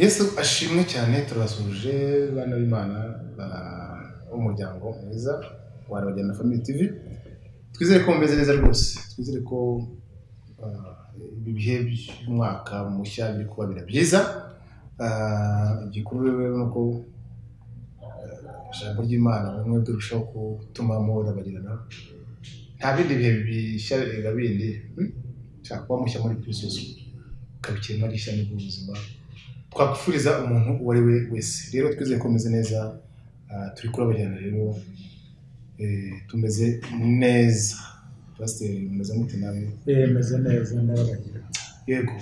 yesu ashimwe cyane turabasuhuje bana b'imana ba- b'umuryango mwiza wa rabagenda family tv twizere ko mumeze neza rwose twizere ko ah, ibi bihe by'umwaka mushya biri kuba bira byiza Ah, igikuru rero ni uko ah, ijambo ry'imana bimwe birushaho gutuma muhora bagirana nta bindi bihe bishya birenga bindi hmm? ushaka kuba mushya muri kirisitu ukabikira imari ishya n'ubuzima twakufuriza umuntu uwo ari we wese rero twizeye ko umeze neza ah, turi kurabagirana rero eh, tumeze neza pasiteri mumeze mute nawe yemeze neza n'abagira yego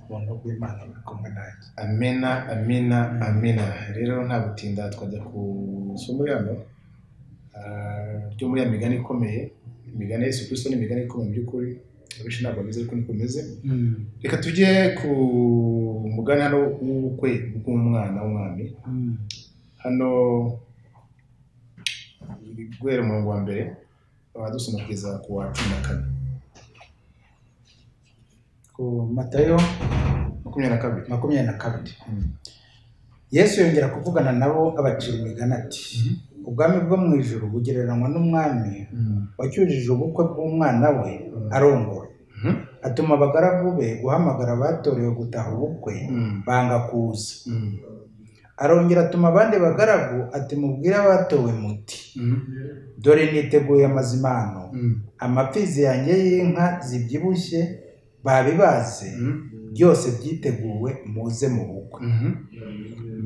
ubuntu bw'imana buri kumwe nanjye amena amena amena rero nta gutinda twajya ku isomo yano ah, ryo muri ya migani ikomeye imigani ya yesu kirisito ni imigani ikomeye mu by'ukuri abenshi ntabwo bameze ariko niko bimeze reka tujye ku mugani hano w'ubukwe bw'umwana w'umwami hano guhera umurongo wa mbere tukaba dusoma kugeza ku wa cumi na kane ku matayo makumyabiri na kabiri makumyabiri na kabiri Mm. yesu yongera kuvugana nabo abacira imigani ati ubwami bwo mu ijuru bugereranywa n'umwami wacyujije ubukwe bw'umwana we Mm. arongora Mhm. atuma abagaragu be guhamagara abatorewe gutaha ubukwe Mm. banga kuza Mm. arongera atuma abandi bagaragu ati mubwire abatowe muti Mm. dore niteguye amazimano Mm. amapfizi yanjye y'inka zibyibushye babibaze Mm. byose byiteguwe muze mu bukwe Mhm.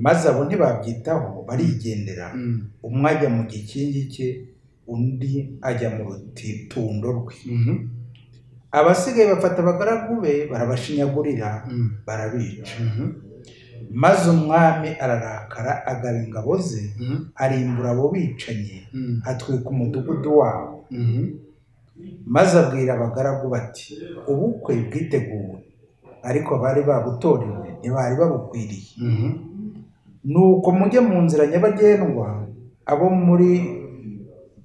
maze abo ntibabyitaho barigendera Mm. umwe ajya mu gikingi cye undi ajya mu rutitundo rwe Mhm. abasigaye bafata abagaragu be barabashinyagurira Mm. barabica Mhm. maze umwami ararakara agaba ingabo ze Mhm. arimbura abo bicanyi Mm. atwika umudugudu wabo Mhm. maze abwira abagaragu bati ubukwe bwiteguwe ariko abari babutorewe ntibari babukwiriye Mhm. nuko mujye mu nzira nyabagendwa abo muri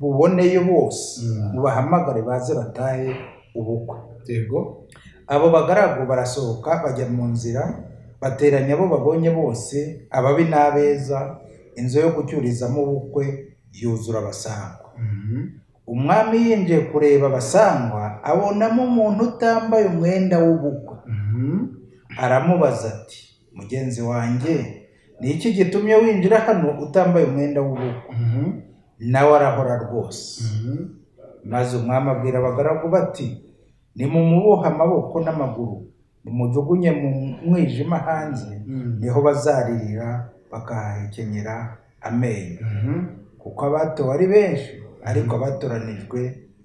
buboneyo bose Mm. mubahamagare baze batahe ubukwe yego abo bagaragu barasohoka bajya mu nzira bateranya abo babonye bose ababi n'abeza inzu yo gucyurizamo ubukwe yuzura abasangwa Mhm. umwami yinjiye kureba abasangwa abonamo umuntu utambaye umwenda w'ubukwe Mhm. aramubaza ati mugenzi wanjye ni iki gitumye winjira hano utambaye umwenda w'ubukwe Mhm. nawe arahora rwose Mhm. maze umwami abwira abagaragu bati nimumubohe amaboko n'amaguru mumujugunye mu mwijima hanze Mm. niho bazaririra bakahahekenyera amenyo Mhm. kuko abatowe ari benshi ariko abatoranijwe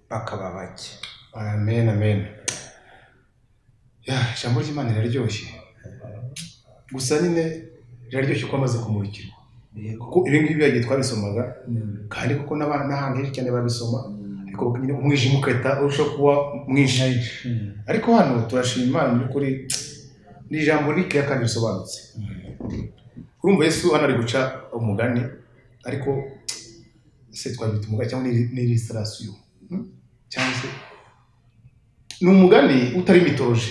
bakaba bake amen amen Ya, ijambo ry'imana riraryoshye gusa nyine riraryoshye ko amaze kumurikirwa kuko ibi ngibi yagiye twabisomaga kandi kuko n'abana n'ahantu henshi cyane babisoma ariko nyine umwijima ugahita urushaho kuba mwinshi ariko hano turashima imana mu by'ukuri ni ijambo rikeya kandi risobanutse urumva yesu hano ari guca umugani ariko se twabyita umugani cyangwa n'irisirasiyo cyangwa se ni umugani utari mitoroje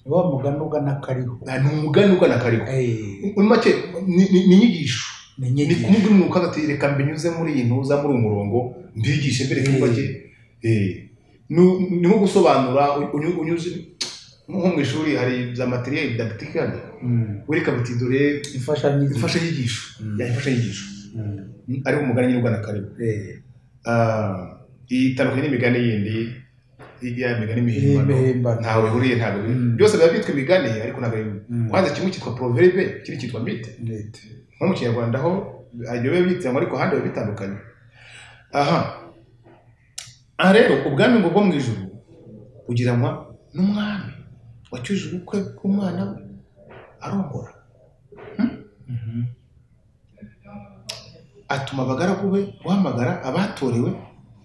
ni wa mugani ugana kariho ni umugani ugana kariho Eh, muri make ni- ni ni inyigisho ni ni inyigisho. kumubwira umuntu ukaza ati reka mbinyuze muri iyi ntuza muri uyu murongo mbigishe mbere kuba ke Nu- ni nko gusobanura unyu- unyuze nko mu ishuri hari za materiyeli didagitikali Mm. wereka biti dore imfashanyigisho imfashanyigisho Mm. ya imfashanyigisho Mm. ariho umugani nyir'ubwana karibu Eh, Ah, itandukanye n'imigani yindi i- ya migani mihimbano impimbano. ntawe bihuriye ntabwo biri- Mm. byose biba byitwa imigani ariko ntabwo ari bimwe Mm. kwanza kimwe cyitwa proverbe ikindi cyitwa mite Nite. nko mu kinyarwanda ho ibyo biba byitwa ariko ahandi biba bitandukanye aha aha rero ubwami ngo bwo mu ijuru bugiranwa n'umwami wacyuje ubukwe bw'umwana we arongora atuma abagaragu be guhamagara abatorewe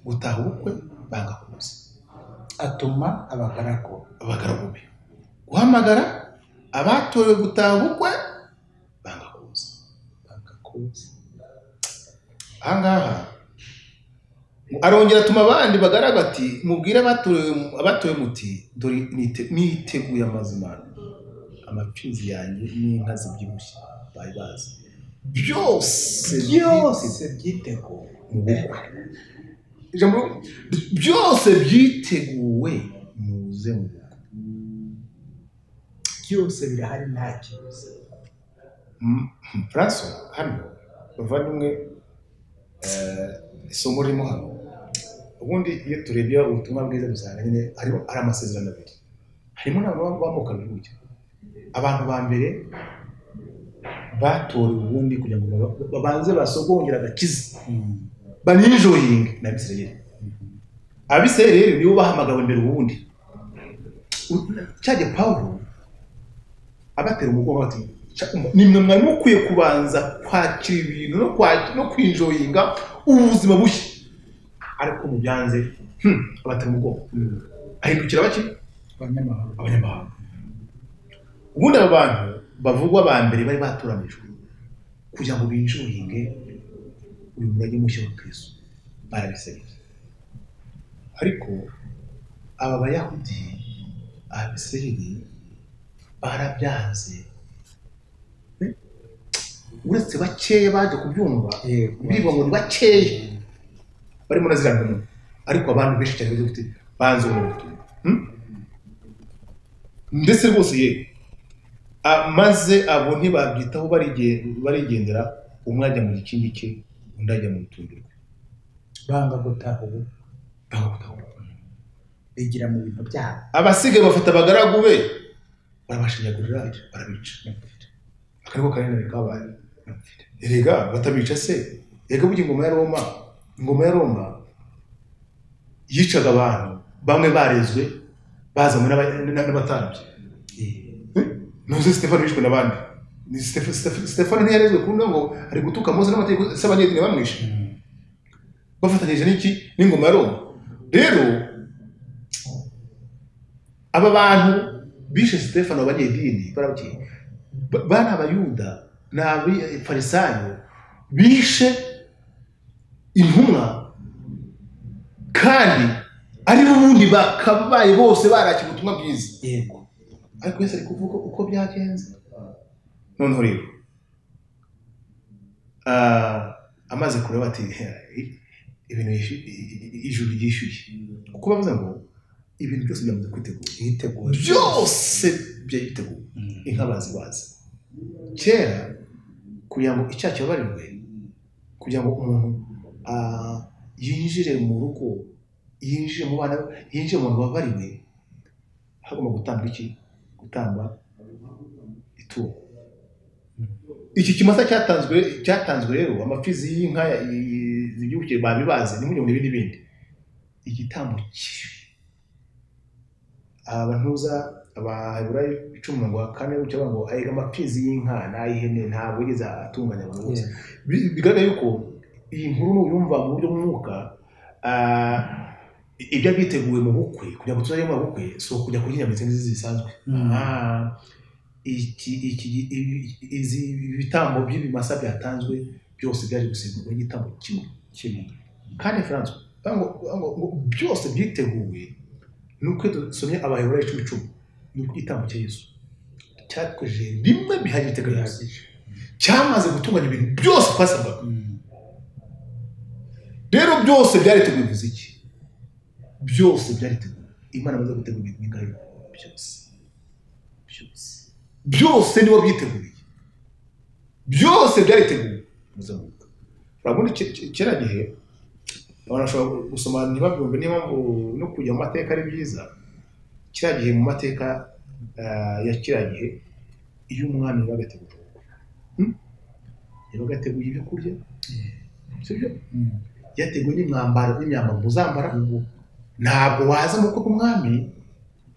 gutaha ubukwe banga kuza atuma abagaragu abagaragu be guhamagara abatorewe gutaha ubukwe banga kuza bagakuza aha ngaha arongera atuma abandi bagaraga ati mubwire abatowe abatowe muti dore nite- niteguye amazimano amapfizi yanjye n'inka zibyibushye bari bazi byose byose byiteguwe mu bukwe ijambo byose byiteguwe muze mu bukwe byose birahari nta kibuze franco hano bavandimwe eh, isomo ririmo hano ubundi iyo turebye ubutumwa bwiza dusanga nyine harimo ari amasezerano abiri harimo n'abantu bambuka gutya abantu ba mbere batorewe ubundi kugira ngo baba- babanze basogongera agakiza baninjoyinge ni abisirayeli abisirayeli rero nibo bahamagawe mbere ubundi cyajya pawulo abatera umugongo bati "Cya- nimwe mwari mukwiye kubanza kwakira ibintu no kwa- no kwinjoyinga ubuzima bushya ariko mubyanze hmm, abatera umugongo ahindukira bake abanyamahanga abanyamahanga ubundi abo bantu bavugwa ba mbere bari batoranijwe kugira ngo binjoyinge uyu murage mushya wa kristo barabisabye ariko aba bayahudi abisirayeli barabyanze Hmm? uretse bakeya baje kubyumva yego biriba ngo ni bakeya barimo na ziriya ntumwa ariko abantu benshi cyane bafite banze ubu butumwa Hmm? ndetse rwose ye maze abo ntibabyitaho barige- barigendera umwe ajya mu gikingi cye undi ajya mu rutundi rwe banga gutaha ubu Ntawe utahuka. bigira mu bintu byabo abasigaye bafata abagaragu be barabashinyagurira barabica akariko kanini kabaye erega batabica se erega burya ingoma ya roma ingoma ya roma yicaga abantu bamwe barezwe bazanywe n'aba- n'aba- n'abatambyi ntuzi stefano yishwe n'abandi Ni Steph- Steph- stefano ntiyarezwe kuno ngo ari gutuka mose n'amategeko se abanyedini bamwishe bafatanyije n'iki n'ingoma ya roma rero aba bantu bishe stefano abanyedini barabwiye ba- bana abayuda ni abafarisayo bishe intumwa kandi ari bo ubundi bakabaye bose barakira ubutumwa bwiza yego ariko wese ari kuvuga uko byagenze noneho rero ah, amaze kureba ati "He, ibintu yishu- i- i- i- ijuru ryishyuye kuko bavuze ngo ibintu byose byamaze kwitegura yiteguye byose byiteguye inka bazibazi kera kugira ngo icyaha kibabarirwe kugira ngo umuntu ah, yinjire mu rugo yinjire mu bana yinjire mu bantu babariwe hagomba gutamba iki gutamba itungo iki kimasa cyatanzwe cyatanzwe rero amapfizi y'inka zibyibukiye babibaze ntimujye mu bindi bindi igitambo kibi aha bantuza abaheburayo icumi mirongo kane gutya bavuga ngo ayiga amapfizi y'inka n'ay'ihene ntabwo yigeze atunganya abantu bose Yego. Bi- bigaragara yuko iyi nkuru nuyumva mu buryo bw'umwuka ah, ibyo biteguye mu bukwe kugira ngo tuzajye mu bukwe si ukujya kuryina ndetse n'izindi zisanzwe Mm. Ah, iki iki ibi- izi ibi bitambo by'ibimasa byatanzwe byose byaje gusimburwa n'igitambo kimwe kimwe kandi franco ngo ngo- ngo byose byiteguwe ni uko dusomye abaheburayo icumi icumi ni uko igitambo cya yesu cyatwejeje rimwe bihagije iteganyirizo bihagije cyamaze gutunganya ibintu byose twasabwaga rero byose byariteguye bivuze iki byose byariteguye imana amaze gutegura ibintu bingahe byose byose byose nibo byiteguye byose byariteguye muzamuka urabona ke- ke- kera gihe abantu bashobora gusoma ntibabyumve niyo mpamvu no kujya mu mateka ari byiza kiriya gihe mu mateka ah, ya kiriya gihe iyo umwami yabaga ateguye ubukwe hmm? yabaga ateguye ibyo kurya sibyo Mm. byateguwe n'imwambaro n'imyambaro muzambara ntabwo waza mu bukwe bw'umwami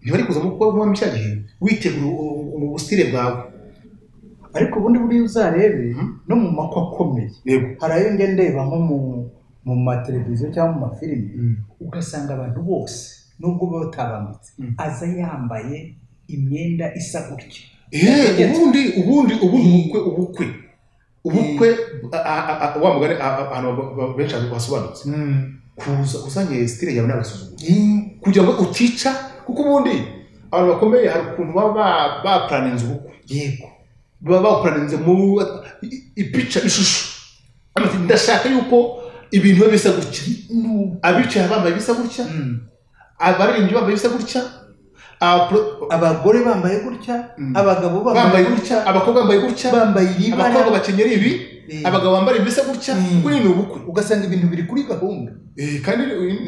ntibari kuza mu bukwe bw'umwami cya gihe witegura mu busitire bwawe ariko ubundi buriya uzarebe Mm. no mu makwa akomeye yego hari ayo njya ndeba nko mu mu mateleviziyo cyangwa mu mafilimi ugasanga abantu bose nubwo baba batabambitse Mm. aza yambaye imyenda isa gutya Eh, ubundi ubundi ubundi ubukwe ubukwe ubukwe a- a- a- wa mugani a- a- ahantu ba- ba- benshi basobanutse kuza uzanye sitire yawe n'agasuzuguro kugira ngo utica kuko ubundi abantu bakomeye hari ukuntu baba ba- baplaninze ubukwe yego baba bawukoranize mu ipica ishusho Amaze, ndashaka yuko ibintu biba bisa gutya abicaye bambaye bisa gutya abaririmbyi bambaye bisa gutya abapro- abagore bambaye gutya Mm. abagabo bambaye gutya abakobwa bambaye gutya bambaye iri abakobwa bara bakenyera ibi Eh. abagabo bambara ibisa gutya Mm. buriya ni ubukwe ugasanga ibintu biri kuri gahunda Eh, kandi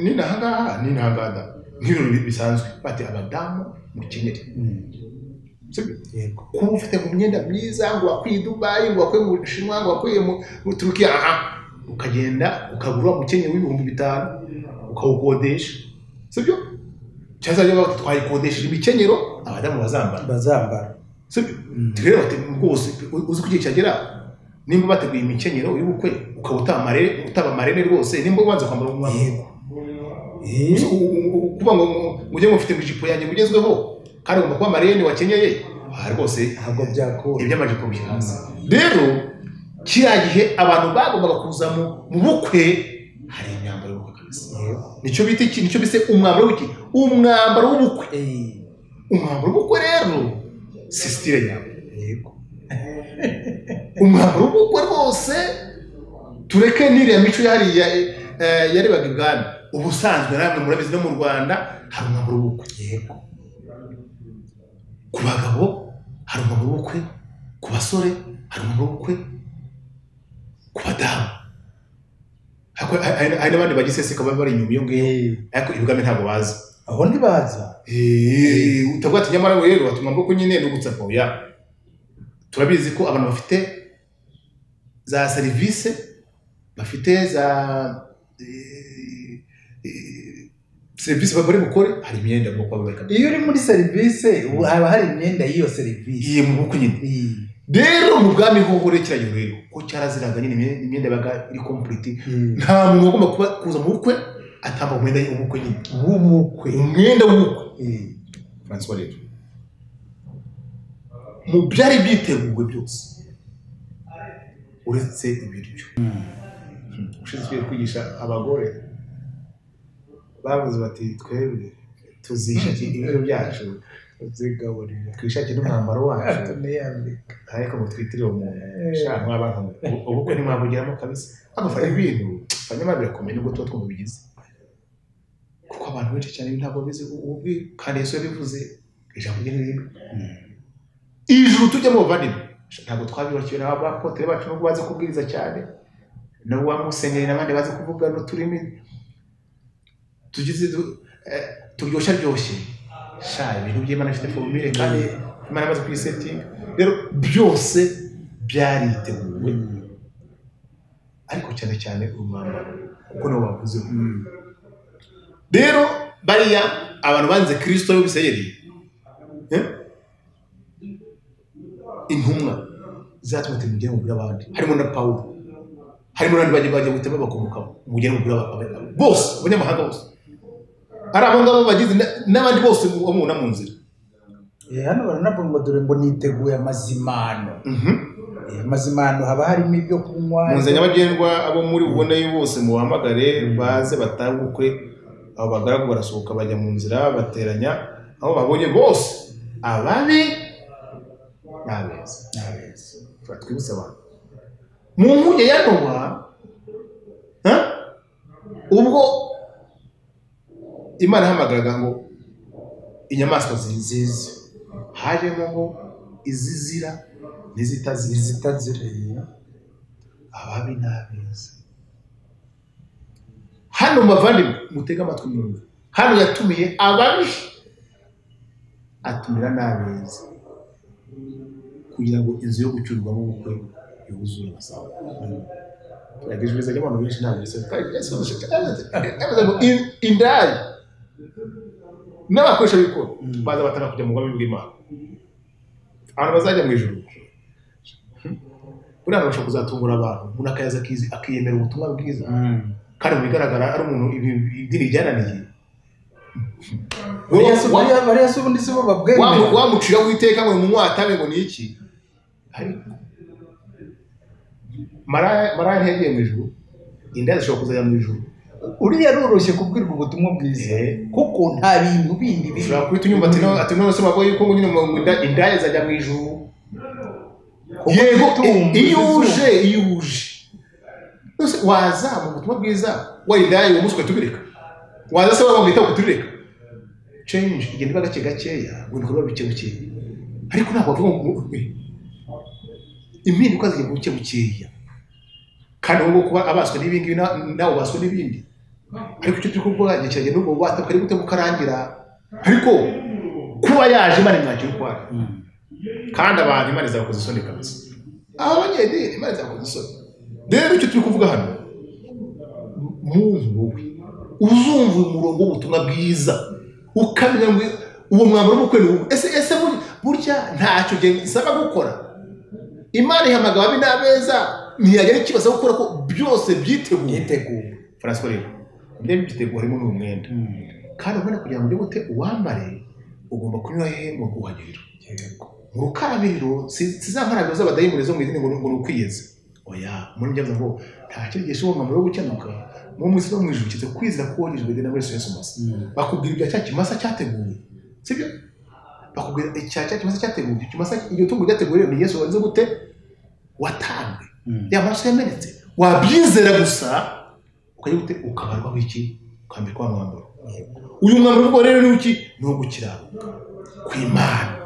ni nahangaha ni nahangaha da. nk'ibintu bi- bisanzwe bati abadamu mukenyere Sibyo? yego kuba ufite mu myenda myiza ngo wakwiye i dubayi ngo wakwiye mu bushinwa ngo wakwiye mu mu turukiya aha ukagenda ukagura umukenyero w'ibihumbi bitanu ukawukodesha sibyo cyangwa se bati twayikodesheje imikenyero abadamu bazambara bazambara sibyo Mm. rero bati rwose u- uzi ko igihe cyagera nimba bateguye imikenyero y'ubukwe ukaba utaba amarere utaba amarere rwose nimba ubanza kwambara umwambaro yego Eh, U- u- u- kuvuga ngo ngo- mujye mufite mu ijipo yanjye mugezweho kandi ugomba kuba amarene wakenyeye aha rwose ntabwo byakora iby'amajipo biri hasi rero kiriya gihe abantu bagombaga kuza mu mu bukwe hari imyambaro y'ubukwe kabisa nicyo bita iki nicyo bise umwambaro w'iki umwambaro w'ubukwe Eh, umwambaro w'ubukwe rero si sitire nyawe yego umwambaro w'ubukwe rwose tureke n'iriya mico yariya yarebaga ibwami ubusanzwe namwe murabizi no mu rwanda hari umwambaro w'ubukwe yego ku bagabo hari umwambaro w'ubukwe ku basore hari umwambaro w'ubukwe ku badamu Ariko ha- hari hari n'abandi bagiseseka baba bari inyuma iyo ngiyo Eh, ariko ibwami ntabwo bazi aho ntibaza Eh, utavuga ati nyamara rero wata umwambaro w'ubukwe nyine no gutsapa oya turabizi ko abantu bafite za serivisi bafite za eh, eh, serivisi bari bukore hari imyenda yo kuba bari iyo uri muri serivisi ubu haba hari imyenda y'iyo serivisi mu bukwe nyine Eh, rero mu bwami hoho rero kiriya rero ko cyaraziraga nyine imyenda- imyenda yabaga iri kompuriti eh, nta muntu wagomba kuba kuza mu bukwe atamba umwenda w'ubukwe nyine w'ubukwe umwenda w'ubukwe Eh, francois rero mu byari byiteguwe byose uretse ibiryo ushinzwe kwigisha abagore bavuze bati twebwe tuzishakira ibiro byacu zigaburira twishakire n'umwambaro wacu tuniyambika ariko ngo twitirire umuntu shaka mwabana ubukwe ntimwabugeramo kabisa agafata ibintu hanyuma birakomeye nubwo tuba twamubigize kuko abantu benshi cyane ntabwo bizi ubwi kandi yesu yabivuze ijambo rye n'ibindi ijuru tujya mu bavandimwe ntabwo twabibakiwe n'abapotere bacu nubwo bazi kubwiriza cyane nabo wa musenyeri n'abandi bazi kuvuga n'uturimi tugize du- eh, turyoshya ryoshye sha ibintu by'imana bifite formule kandi imana imaze kuyisetinga rero byose byariteguwe ariko cyane cyane umwambaro kuko niwo wavuzeho rero bariya abantu banze kirisito y'ubuseyeri intumwa zatuma tumugire mu by'abandi harimo na pawulo harimo n'abandi bagiye bagiye guhita babakomokaho umugire mu by'abandi bose abanyamahanga bose ari abo ngabo bagize na- n'abandi bose bamubona mu nzira Eh, hano baranavuga ngo dore ngo niteguye amazimano Mhm. Eh, amazimano haba harimo ibyo kunywa mu nzira nyabagendwa abo muri buboneyo bose mubahamagare baze batange ubukwe abo bagaragu barasohoka bajya mu nzira bateranya aho babonye bose ababi n'abeza Nabeza. twibutse abantu mu nkuge ya nowa ha? ubwo imana ihamagaraga ngo inyamaswa zizize hajemo ngo izizira n'izitazira izitazireye ababi n'abeza hano muvandimwe mutege amatwi mwumve hano yatumiye ababi atumira n'abeza kugira ngo inzu yo gucyurwamo ubukwe yuzure amasabo turagejeje neza abantu benshi ntabwo bisa bivuze ngo in- indaya n'abakoresha bikora Mm. baza batanga kujya mu bwami bw'imana abantu bazajya mu ijuru buriya babasha kuzatungura abantu umuntu akaza akizi- akiyemera ubutumwa bwiza kandi mu bigaragara ari umuntu ibi- ibi- idini ryananiye bariya si bariya- bariya si ubundi si bo babwemera wamuciraho iteka ngo mumwatame ngo ni iki ariko maraya maraya ntiyagiye mu ijuru inda zishobora kuzajya mu ijuru uriya aroroshye kubwirwa ubutumwa bwiza Eh. kuko nta bintu bindi biri ushobora kuhita unyumva ati none se bavuga yuko ngo nyine mu- mu nda- indaya zajya mu ijuru yego itungo iyo uje izuba. iyo uje Ese waza mu butumwa bwiza warindaye uwo munsi ukatubireka waza se waba wita ukutureka change igenda iba gake gakeya ngo ibikorwa bike bukeya ariko ntabwo wavuga ngo umwe impinduka zigenda buke bukeya kandi ubu kuba abaswe n'ibingibi na- nawe ubaswe n'ibindi ariko icyo turi gukora igihe kiragenda ubwo bwata kari gute bukarangira ariko kuba yaje imana imwakira uko ari kandi abantu imana izabakoza isoni kabisa aba banyedini imana izabakoza isoni rero icyo turi kuvuga hano muntu wowe uzumva uyu murongo w'ubutumwa bwiza ukamenya ngo uwo mwambaro w'ubukwe ni uwo ese ese bur- burya ntacyo genda isaba gukora imana ihamagara ababi n'abeza ntiyagira ikibazo gukora ko byose byiteguye yiteguye Francois rero ibyo byitegura harimo n'uyu mwenda kandi ubona kugira ngo ujye gute uwambare ugomba kunyura hehe mu kuhagerera Yego. mu rukarabiriro si- si za nkarabiro z'abadayimoni zo mu izina ngo ni- ngo ni ukwiyeza oya muri njya ngo nta cyerekezo w'umwambaro wo gukenuka mu munsi no mu ijuru kiza kwizera ko wogejwe na Yesu Yesu Masi bakubwira ibya cya kimasa cyateguwe sibyo bakubwira icya cya kimasa cyateguwe icyo kimasa iryo tungo ryateguwe rero ni Yesu warinze gute watanzwe ya maraso yamenetse wabyizera gusa ukajya gute ukabarwaho iki ukambikwa wa mwambaro uyu mwambaro ubwo rero ni iki ni uwo gukiranuka ku imana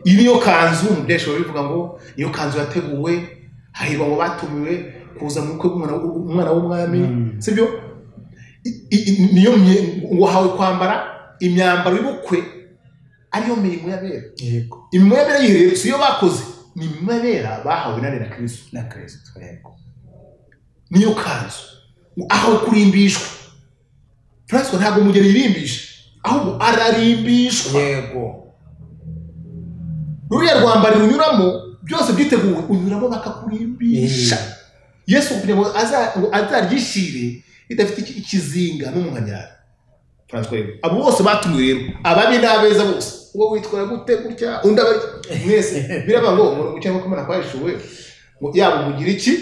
iyi niyo kanzu umudeshi bivuga ngo iyo kanzu yateguwe hahirwa ngo batumiwe kuza mu bukwe bw'umwana umwana w'umwami Mm. sibyo I- i- niyo mye- ngo uhawe kwambara imyambaro y'ubukwe ariyo mirimo y'abera yego imirimo y'abera yihereye si iyo bakoze ni imirimo y'abera bahawe na nina kirisito na kirisito yego niyo kanzu aho kurimbishwa francois ntabwo umugeni yirimbisha ahubwo ararimbishwa yego ruriya rwambari runyuramo byose byiteguwe unyuramo bakakurimbisha yesu kugira ngo aza- ngo azaryishyire ridafite iki- ikizinga n'umuhanyara francois rero abo bose batumiwe rero ababi n'abeza bose uwo witwara gute gutya undi aba mwese biraba ngo umuntu gucyaho ko imana kwahishuwe ngo yaba umugira iki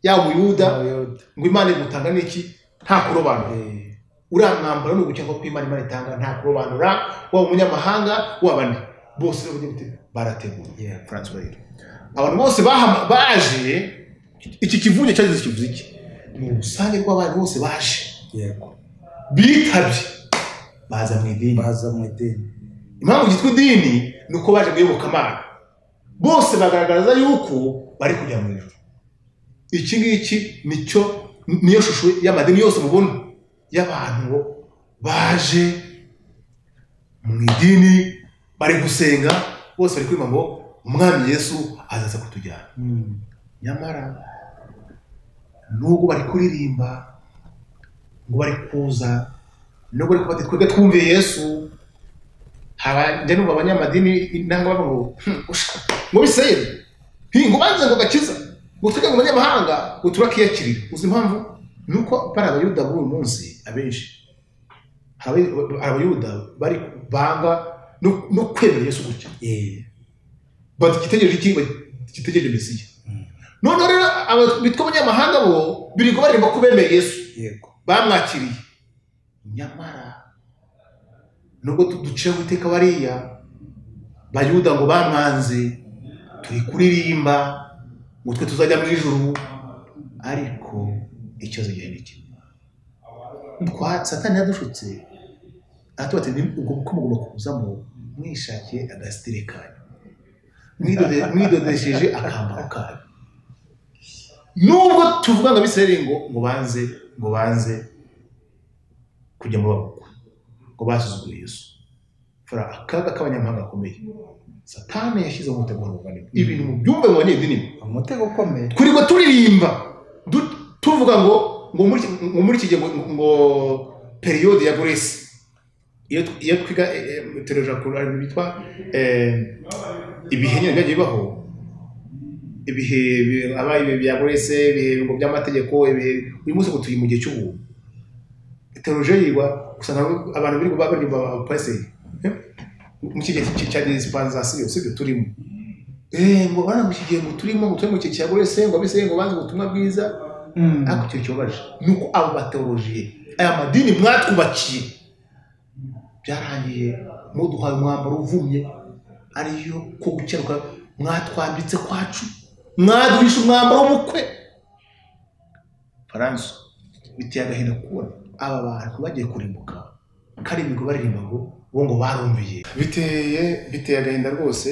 yaba umuyuda Abayuda. ngo imana igutanga n'iki nta kurobanura Eh, uriya mwambaro ni ugukeka ko imana imana itanga nta kurobanura waba umunyamahanga waba nde bose rero bagira bati, barateguye yego. Francois rero abantu bose bahama- baje iki kivunge cyagize kivuze iki ni urusange rw'abantu bose baje yego bitabye baza mu idini baza mu idini impamvu ryitwa idini ni uko baje kuyoboka amana bose bagaragaza yuko bari kujya mu ijuru iki ngiki nicyo niyo shusho y'amadini yose mubona y'abantu baje mu idini bari gusenga bose bari kwima ngo umwami yesu azaza kutujyana nyamara nubwo bari kuririmba ngo bari kuza nubwo bari kubati twebwe twumviye yesu haba njya numva abanyamadini intanga bavuga ngo "Hmm, usha, ngo biseye hi ngo banze ngo gakiza ngo twebwe ngo abanyamahanga ngo turakiyakirira uzi impamvu ni uko bari abayuda b'uyu munsi abenshi hari abayu- abayuda bari banga no- no kwemera yesu gutya Eh, bati igitegereje iki gitegereje mesiya Mm. noneho rero aba- bitwa abanyamahanga bo birirwa baririmba ko bemeye yesu yego bamwakiriye nyamara nubwo tu- duciye guteka bariya bayuda ngo bamwanze turi kuririmba ngo twe tuzajya mu ijuru ariko ikibazo gihe ni kimwe Twa- satani yadushutse aratuba ati "Ni- ubwo bukwe mugomba kubuzamo mwishakiye agasitire kanyu Mwidode- mwidodesheje akambaro kanyu nubwo tuvuga ngo abisirayeli ngo ngo banze ngo banze kujya mu babukwe ngo basuzuguye Yesu fara akaga k'abanyamahanga gakomeye satani yashyize mu mutego w'urugano ibintu mu byumba mu banyedini umutego ukomeye turiwe turirimba du- tuvuga ngo ngo muri iki- ngo muri iki gihe ngo- ngo periyode ya grace iyo tw- iyo twiga tereja kurani bitwa eh, ibihe nyine byagiye bibaho ibihe bi- abaye ibihe bya grace ibihe ngo by'amategeko ibihe uyu munsi ngo turi mu gihe cy'ubuntu tereja yigwa usanga abantu biri kuba baririmba abapaseyi mu kigero cya disipanzasiyo sibyo turimo Eh, ngo bana mu kigero turimo ngo turi mu kigero wese ngo bise ngo banze ubutumwa bwiza ariko icyo kibabaje ni uko abo bateolojiye aya madini mwatwubakiye byarangiye muduhaye umwambaro uvumye ariyo ko gukeruka mwatwambitse kwacu mwaduhisha umwambaro w'ubukwe faranso biteye agahinda kubona aba bantu bagiye kurimbuka kari imigo baririmba ngo bo ngo barumviye biteye biteye agahinda rwose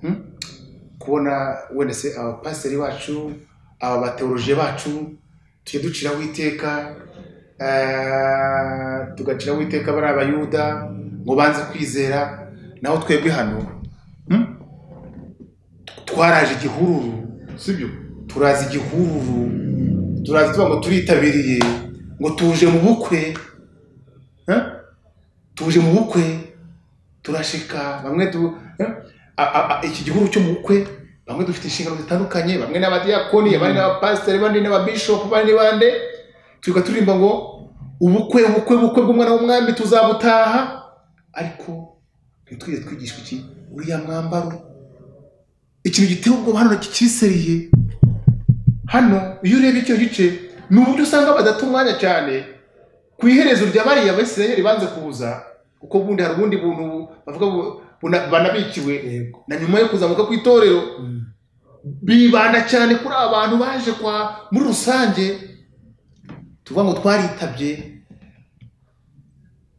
hmm? kubona wenda se abapasiteri bacu aba bateoroje bacu tujye duciraho iteka eh, tugaciraho iteka bari abayuda ngo banze kwizera naho twebwe hano hmm? twaraje igihururu sibyo turazi igihururu turazi tuba ngo turitabiriye ngo tuje mu bukwe eh? tuje mu bukwe turashika bamwe tu eh? A- a- a- iki gihuru cyo mu bukwe bamwe dufite inshingano zitandukanye bamwe n'abadiyakoni abandi n'abapasiteri abandi n'ababishopu abandi bande twiga turirimba ngo ubukwe ubukwe ubukwe bw'umwana w'umwami tuzabutaha ariko ntitwige twigishwa iki uriya mwambaro ikintu giteye ubwoba hano kikiseriye hano iyo urebye icyo gice ni uburyo usanga badata umwanya cyane ku iherezo rya bariya abisirayeli banze kuza kuko bundi hari ubundi buntu bavuga bu- buna- banabikiwe yego na nyuma yo kuzamuka kw'itorero Mm. bibanda cyane kuri abantu baje kwa muri rusange tuvuga ngo twaritabye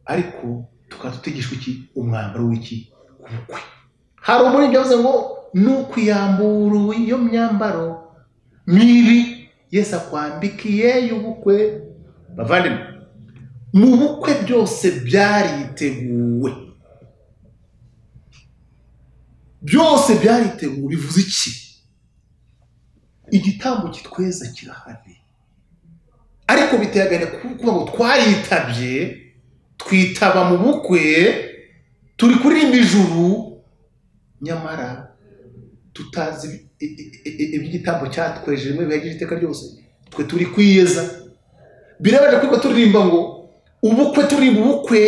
ariko tukaba tutigishwa iki umwambaro w'iki ubukwe hari umurindi yavuze ngo ni ukwiyambura iyo myambaro mibi yesu akwambikiye y'ubukwe bavandimwe mu bukwe byose byariteguwe byose byariteguwe bivuze iki igitambo kitweza kirahari ariko biteye agahinda ku- kuba ngo twaritabye twitaba mu bukwe turi kuririmba ijuru nyamara tutazi ibi- i- i- i- iby'igitambo cyatwejeje muri bihagije iteka ryose twe turi kwiyeza birabaje kuko turirimba ngo ubukwe turirimba ubukwe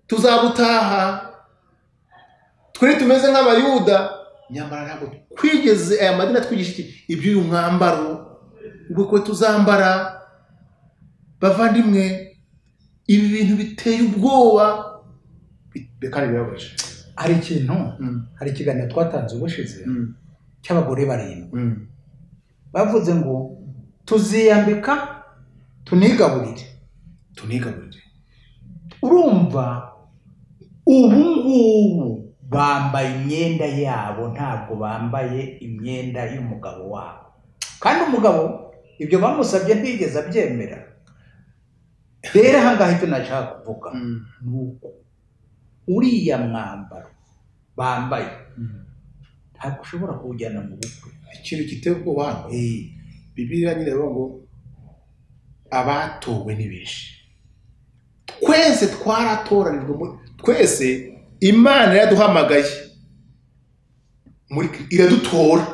tuzabutaha twe tumeze nk'abayuda nyamara ntabwo twigeze aya madini atwigisha iki iby'uyu mwambaro ubukwe tuzambara bavandimwe ibi bintu biteye ubwoba bi- kandi birababaje hari ikintu Mm, hari ikiganiro twatanze ubushize mm, cy'abagore barindwi mm. bavuze ngo tuziyambika tunigaburire tunigaburire urumva ubu ngubu bambaye imyenda yabo ntabwo bambaye imyenda y'umugabo wabo kandi umugabo ibyo bamusabye ntiyigeze abyemera rero aha ngaha icyo nashaka kuvuga Mm, ni uko uriya mwambaro bambaye mm. ntabwo ushobora kuwujyana mu bukwe ikintu giteye ubwoba hano Eh, bibiriya nyine ivuga ngo abatowe ni benshi twese twaratoranijwe muri- twese imana iraduhamagaye muri Kri- iradutora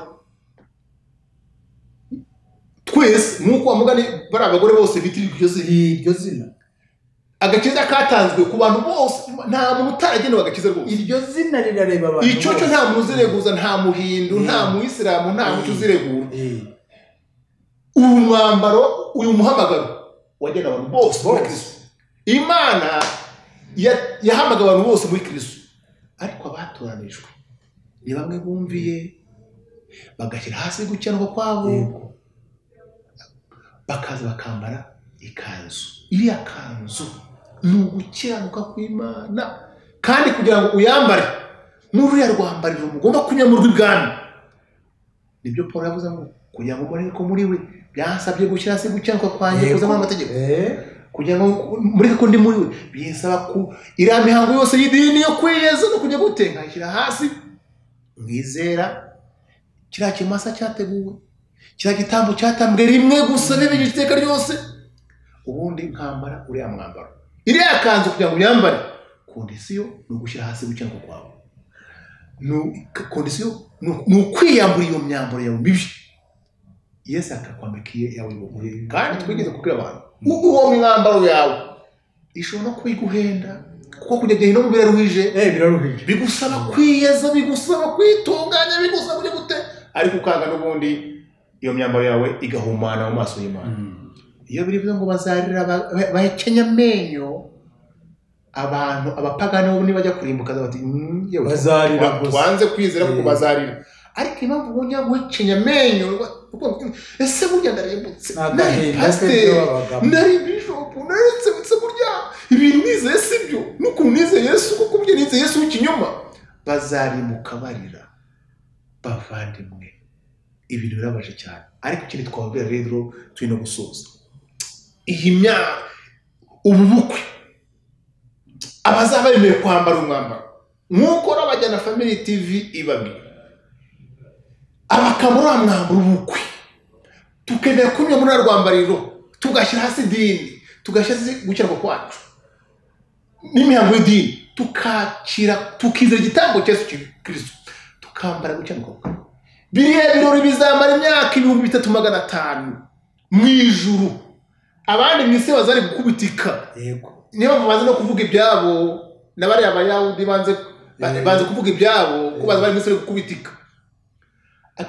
twese nk'uko wamugani bari abagore bose bitirirwa iryo zina iryo zina agakiza katanzwe ku bantu bose nta muntu utaragenewe agakiza rwose iryo zina rirareba abantu icyo cyo bose. nta muntu uzireguza nta muhindu nta Mm. muyisilamu nta mucyo Mm. uziregura Eh, uyu mwambaro uyu muhamagaro wagena abantu bose muri Bose. kristo imana ya- yahamagaye abantu bose muri kristo ariko abatoranijwe ni bamwe bumviye bagashyira hasi gukendwa kwabo yego. bakaza bakambara ikanzu iriya kanzu ni ugukiranuka kw'imana kandi kugira ngo uyambare n'uriya rwambariro mugomba kunyamurwa ibwami nibyo paul yavuze ngo kugira ngo mureke ko muri we byasabye gushyira hasi gukiranuka kwanjye Yego. kuzamo amategeko Eh, kugira ngo mureke ko ndi muri we binsaba ku iriya mihango yose y'idini yo kwiyeza no kujya gute nkayishyira hasi mwizera kiriya kimasa cyateguwe kiriya gitambo cyatambwe rimwe gusa bibigira iteka ryose ubundi nkambara uriya mwambaro iriya kanzu kugira ngo uyambare kondisiyo ni ugushyira hasi gukiranuka kwawe Ni- kondisiyo ni- ni ukwiyambura iyo myambaro yawe mibi yesu akakwambikiye yawe bugure kandi twigeze kubwira abantu u- uwo mwambaro yawe ishobora no kuyiguhenda kuko kujya gihe no mu biraruhije eh, biraruhije bigusaba kwiyeza bigusaba kwitunganya bigusaba kujya gute ariko ukanga n'ubundi iyo myambaro yawe igahumana mu maso y'imana Mm. iyo biri bivuze ngo bazarira ba- ba- bahekenya amenyo abantu abapagani bo nibajya kurimbuka bati "Mm, yewe, bazarira wa- gusa wanze kwizera ko Eh. bazarira ariko impamvu ubundi yaguhekenya amenyo wa- ukumva uti, ese burya ndarimbutse nari n'agahinda pasiteri k'ibyo babagamo nari bishopu naretse burya ibintu nizeye si byo n'ukuntu nizeye yesu kuko burya nizeye yesu w'ikinyoma bazarimuka barira bavandimwe ibintu birabaje cyane ariko ikintu twababwira rero turi no gusoza iyi myaka ubu bukwe abazaba bemerewe kwambara umwambaro nk'uko n'abajyana family tv ibabwira abakambara uriya mwambaro w'ubukwe tukemera kunyura muri ruriya rwambariro tugashyira hasi idini tugashyira hasi gukiranuka kwacu n'imihango y'idini tukakira tukizera igitambo cya Yesu kirisito tukambara gukiranuka kwacu biriya birori bizamara imyaka ibihumbi bitatu magana atanu mu ijuru abandi mu isi bazari gukubitika yego niyo mpamvu bazi no kuvuga ibyabo na bariya bayahudi banze ba- Eh. banze kuvuga ibyabo ko bazi Eh. bari misiri gukubitika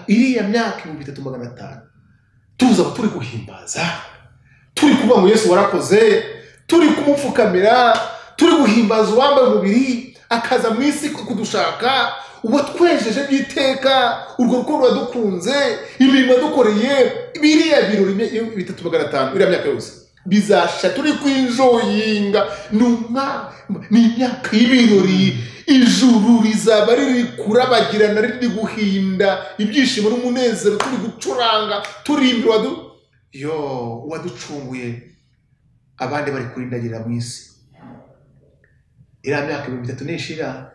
iriya myaka ibihumbi bitatu magana atanu tuza turi guhimbaza turi kuvuga ngo yesu warakoze turi kumupfukamira turi guhimbaza uwambaye umubiri akaza mu isi kudushaka uwatwejeje by'iteka urwo rukundo yadukunze imirimo yadukoreye biriya birori bya- bitatu magana atanu iriya myaka yose bizasha turi kwijoyinga ni umwa ni imyaka y'ibirori ijuru rizaba riri kurabagirana riri guhinda ibyishimo n'umunezero turi gucuranga turimbira wadu yo uwaducunguye abandi bari kurindagira mu isi iriya myaka ibihumbi bitatu nishira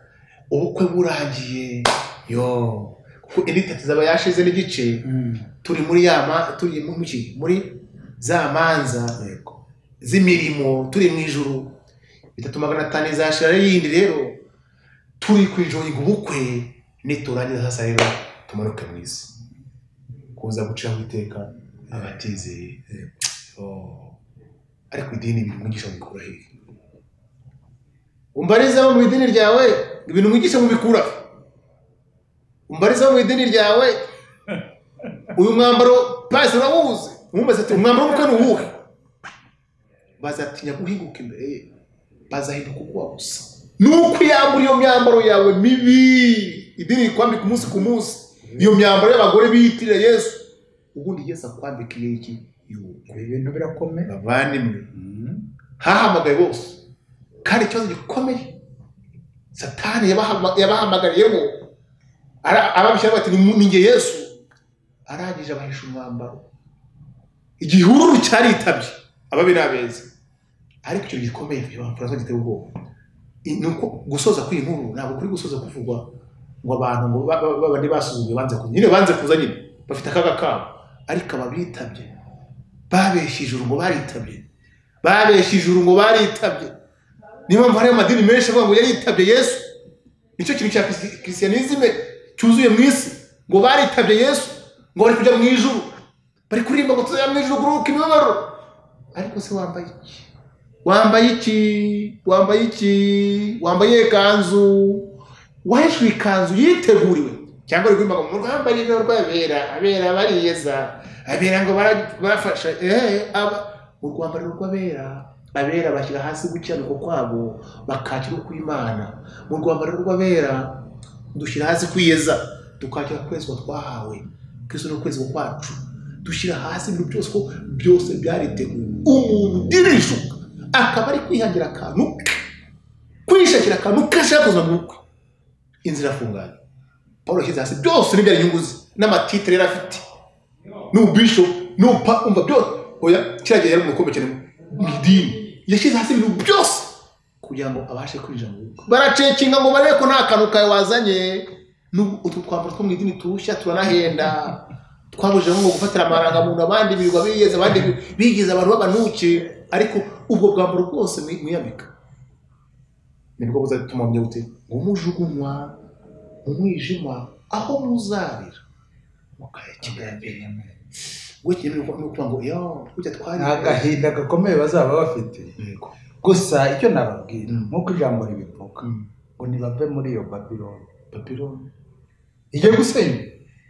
ubukwe burangiye yo kuko indi itatu zaba yashize n'igice turi muri ya ma- turi mu ki muri za manza yego z'imirimo turi mu ijuru bitatu magana atanu izashira ari yindi rero turi kwijoyinga ubukwe niturangiza sasa rero tumanuke mu isi kuza gucira mu iteka abatizeye Oh. ariko idini ibintu umwigisha mubikura hehe umbarizamo mu idini ryawe ibintu umwigisha mubikura he? umbarizamo mu idini ryawe uyu mwambaro pasi urawuzi umubaza ati umwambaro w'ubukwe ni uwuhe bazatinya guhinguka imbere ye bazahinduka ubwoba gusa nuko uyambura iyo myambaro yawe mibi idini rikwambika umunsi ku munsi iyo myambaro y'abagore biyitirira yesu ubundi yesu akwambika iyo iki y'ubu ibi bintu birakomeye bavandimwe Mm. hahamagaye bose kandi ikibazo gikomeye satani yabahama- yabahamagariyemo ara- ababishyira bati "Ni- ni jye yesu arangije abahisha umwambaro igihururu cyaritabye ababi n'abeza ariko icyo gikomeye abafurasa giteye ubwoba I- ni uko gusoza kw'iyi nkuru ntabwo kuri gusoza kuvugwa ngo abantu ngo ba- ba- ba- bane basuzuguye banze kuza nyine banze kuza nyine bafite akaga kabo ariko ababitabye babeshye ijuru ngo baritabye babeshye ijuru ngo baritabye niyo mpamvu hari amadini menshi avuga ngo yaritabye yesu nicyo kintu cya Christi- christianisme cyuzuye mu isi ngo baritabye yesu ngo bari kujya mu ijuru bari kuririmba ngo tuzajya mu ijuru kuruhuka imibabaro ariko se wambaye iki wambaye iki wambaye iki wambaye iyihe kanzu waheshwe ikanzu yiteguriwe cyangwa uri kuririmba ngo mu rwambari ni rw'abera abera bariyeza abera ngo bara- barafasha eee mu rwambari ni rw'abera abera bashyira hasi gukiranuka kwabo bakakira kw'imana mu rwambari ni rw'abera dushyira hasi kwiyeza tukakira kwezwa twahawe kristo ni ukwezwa kwacu dushyira hasi ibintu byose ko byose byariteguwe umuntu udirishuka akaba ari kwihangira akantu ke kwishakira akantu ke ashaka kuza mu bukwe inzira afunganye paul yashyize hasi byose n'ibyari inyungu ze n'amatitire yari afite n'ububisho n'upa umva byose oya kiriya gihe yari umukombe cyane mu idini yashyize hasi ibintu byose kugira ngo abashe kwinjira mu rugo baracekinga ngo barebe ko nta kantu kawe wazanye n'ubu utu twambaro two mu idini turushya turanahenda twabujijemo ngo gufatira amarangamuntu abandi birirwa bigeze abandi bigeze abantu b'abanuke ariko ubwo bwambaro bwose mwi- mwiyambika nibwo buzatuma mujya gute ngo mujugunywa mu mwijima aho muzarira mukayakinga mbere ngo kirimo ni ukuvuga ngo yo kujya twari ni agahinda gakomeye bazaba bafite Yego. gusa icyo nababwira Mm. nk'uko ijambo ribivuga Mm. ngo ntibave muri iyo babironi Babylon. ijya gusenywa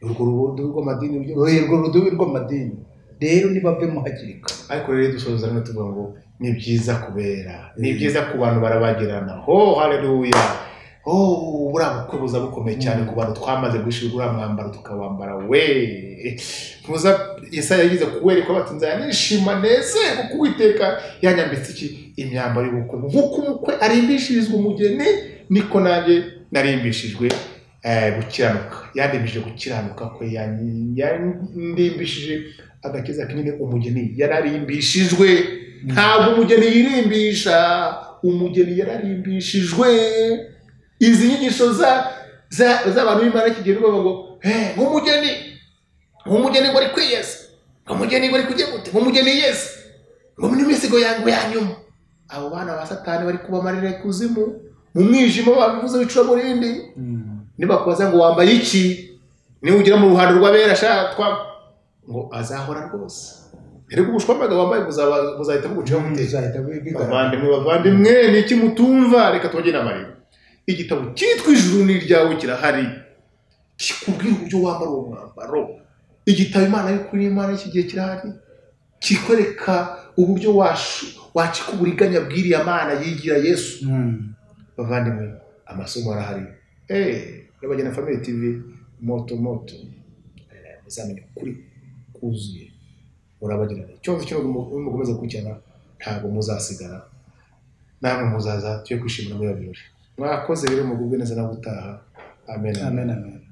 urwo rubondo rw'amadini rujya urwo rudubi rw'amadini rero nibave mo hakiri kare ariko rero dusoza rimwe tuvuga ngo ni byiza kubera ni byiza ku bantu barabagirana ho hareruya ho buriya bukwe buza bukomeye cyane ku bantu twamaze gushira uriya mwambaro tukawambara we muza Yesaya yagize kuwereka bati nzanishima nezerwe kuko uwiteka yanyambitse iki imyambaro y'ubukwe nk'uko umukwe arimbishirizwa umugeni niko nanjye narimbishijwe eh, gukiranuka yandimbishije gukiranuka kwe yan- yandimbishije agakiza kinini umugeni yararimbishijwe ntabwo umugeni yirimbisha umugeni yararimbishijwe izi nyigisho za za- z'abantu b'imana iki gihe bavuga ngo "Eh, nk'umugeni nk'umugeni ngo ari kwiyeza nk'umugeni ngo ari kujya gute nk'umugeni yeze ngo ni imisigo yangu ya nyuma abo bana ba satani bari kubamarira ikuzimu mu mwijima babivuze bicuraburindi nibakubaza ngo wambaye iki niba ugera mu ruhando rw'abera sha twa ngo azahora rwose rero ubushwambaga wambaye buzaba- buzahita buguciho muteka bizahita bigaragara bavandimwe bavandimwe ni iki mutumva reka tujye inama igitabo cyitwa ijuru ni iryawe kirahari kikubwira uburyo wambara uwo mwambaro igitabo imana y'ukuri n'imana y'iki gihe kirahari kikwereka uburyo washu wacika uburiganya bw'iriya mana yigira yesu Mm. bavandimwe amasomo arahari nyabagena family tv moto moto Eh, muzamenya ukuri kuzuye murabagirana icyonzi kino mukomeza gukurikirana ntabwo muzasigara namwe muzaza tujye kwishimira muri iyo birori mwakoze rero mugubwe neza no gutaha amen amen amen amen